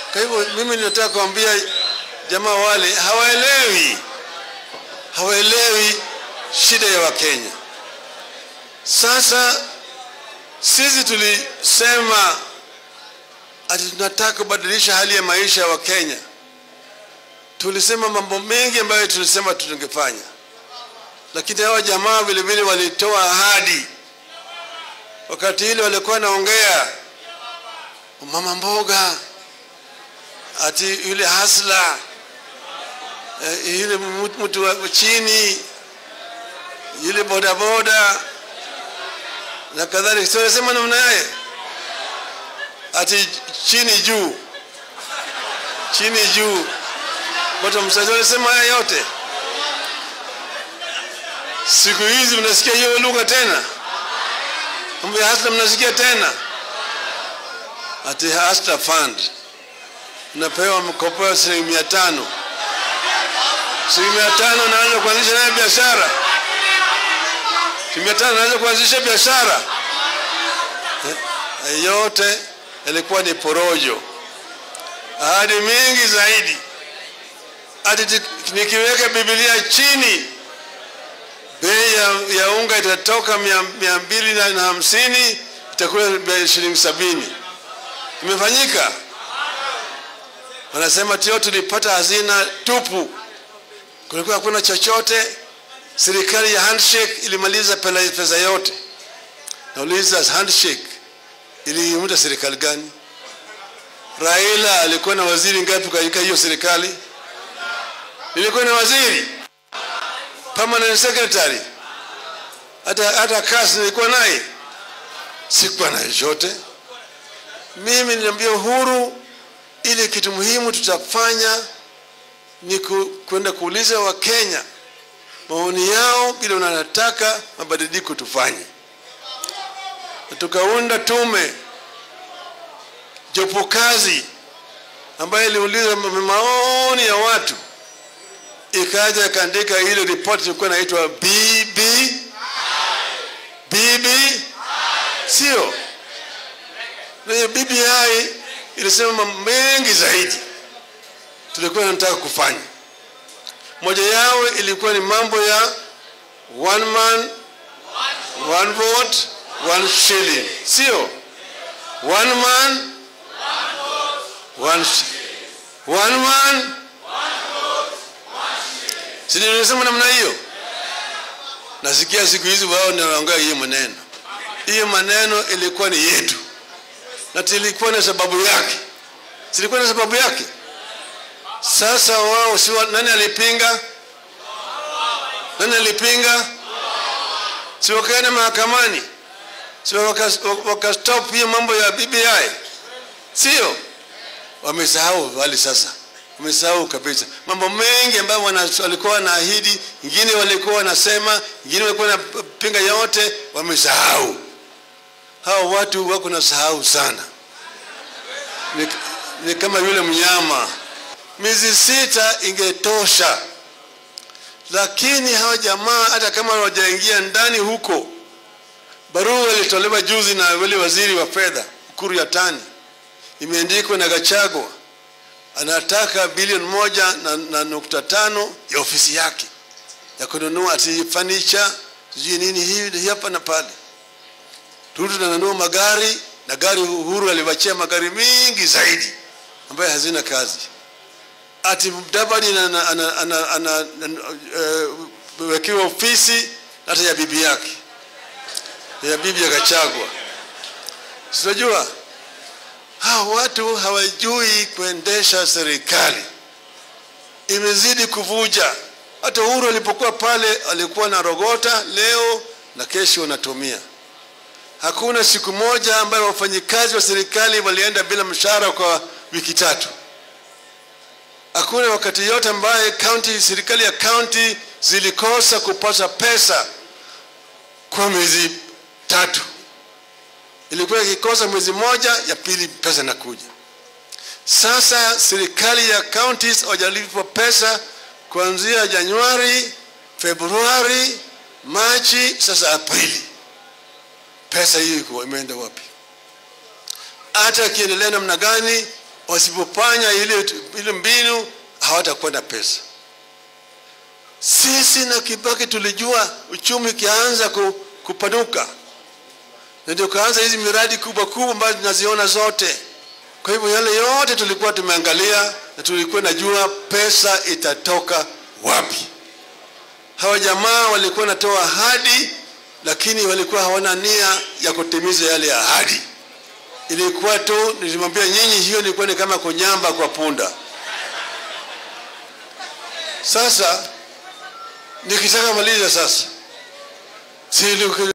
Kwa hivyo mimi ninataka kuambia jamaa wale hawaelewi, hawaelewi shida ya Wakenya. Sasa sisi tulisema ati tunataka kubadilisha hali ya maisha ya Wakenya. Tulisema mambo mengi ambayo tulisema tungefanya, lakini hawa jamaa vile vile walitoa ahadi. Wakati ile walikuwa naongea mama mboga, ati yule hasla eh, yule mtu wa chini, yule bodaboda na kadhalika, siwasema namna yaye ati chini juu, chini juu, bottom side, walisema haya yote. Siku hizi mnasikia hiyo lugha tena, mambo ya hasla mnasikia tena, ati hasla fund unapewa mkopo wa shilingi mia tano shilingi mia tano naanza kuanzisha naye biashara shilingi mia tano naanza kuanzisha biashara eh, yote yalikuwa ni porojo ahadi mingi zaidi ati nikiweka bibilia chini bei ya, ya unga itatoka mia, mia mbili na hamsini itakuwa shilingi sabini imefanyika wanasema tio tulipata hazina tupu kulikuwa hakuna chochote serikali ya handshake ilimaliza pesa yote nauliza handshake iliiunda serikali gani raila alikuwa na waziri ngapi katika hiyo serikali ilikuwa na waziri permanent secretary hata hata kasi nilikuwa naye sikuwa na chochote mimi niliambia uhuru ile kitu muhimu tutafanya ni kwenda kuuliza wakenya maoni yao vile wanataka mabadiliko tufanye tukaunda tume jopo kazi ambayo iliuliza maoni ya watu ikaja ikaandika ile ripoti ilikuwa inaitwa bb bb sio na bbi ilisema mambo mengi zaidi tulikuwa tunataka kufanya moja yao ilikuwa ni mambo ya one man one vote one shilling sio one man one, one man si nimesema namna hiyo nasikia siku hizi wao naongea hiyo maneno hiyo maneno ilikuwa ni yetu na tilikuwa na sababu yake silikuwa na sababu yake sasa wao si nani alipinga nani alipinga si wakaenda mahakamani si wakastop waka hiyo mambo ya bbi sio wamesahau wali sasa wamesahau kabisa mambo mengi ambayo walikuwa wanaahidi ingine walikuwa wanasema ingine walikuwa wanapinga yote wamesahau hawa watu wako na sahau sana ni, ni kama yule mnyama miezi sita ingetosha lakini hawa jamaa hata kama hawajaingia ndani huko barua ilitolewa juzi na wale waziri wa fedha ukuru ya tani imeandikwa na gachagwa anataka bilioni moja na, na nukta tano ya ofisi yake ya kununua ati fanicha sijui nini hivi hapa na pale tutu tunanunua magari na gari uhuru aliwachia magari mingi zaidi ambayo hazina kazi ati mdabadi anawekewa uh, ofisi hata ya bibi yake ya bibi akachagwa sinajua hawa watu hawajui kuendesha serikali imezidi kuvuja hata uhuru alipokuwa pale alikuwa na rogota leo na kesho wanatumia hakuna siku moja ambayo wafanyikazi wa serikali walienda bila mshahara kwa wiki tatu hakuna wakati yote ambaye county serikali ya county zilikosa kupata pesa kwa miezi tatu ilikuwa ikikosa mwezi moja ya pili pesa inakuja sasa serikali ya counties hawajalipwa pesa kuanzia januari februari machi sasa aprili pesa hiyo iko imeenda wapi hata akiendelea namna gani wasipofanya ile, ile mbinu hawatakuwa na pesa. Sisi na Kibaki tulijua uchumi ukianza ku, kupanuka, na ndio kaanza hizi miradi kubwa kubwa ambazo tunaziona zote. Kwa hivyo yale yote tulikuwa tumeangalia na tulikuwa najua pesa itatoka wapi. Hawa jamaa walikuwa natoa ahadi, lakini walikuwa hawana nia ya kutimiza yale ahadi. Ilikuwa tu, nilimwambia nyinyi, hiyo ilikuwa ni kama kunyamba kwa punda. Sasa nikitaka maliza sasa, si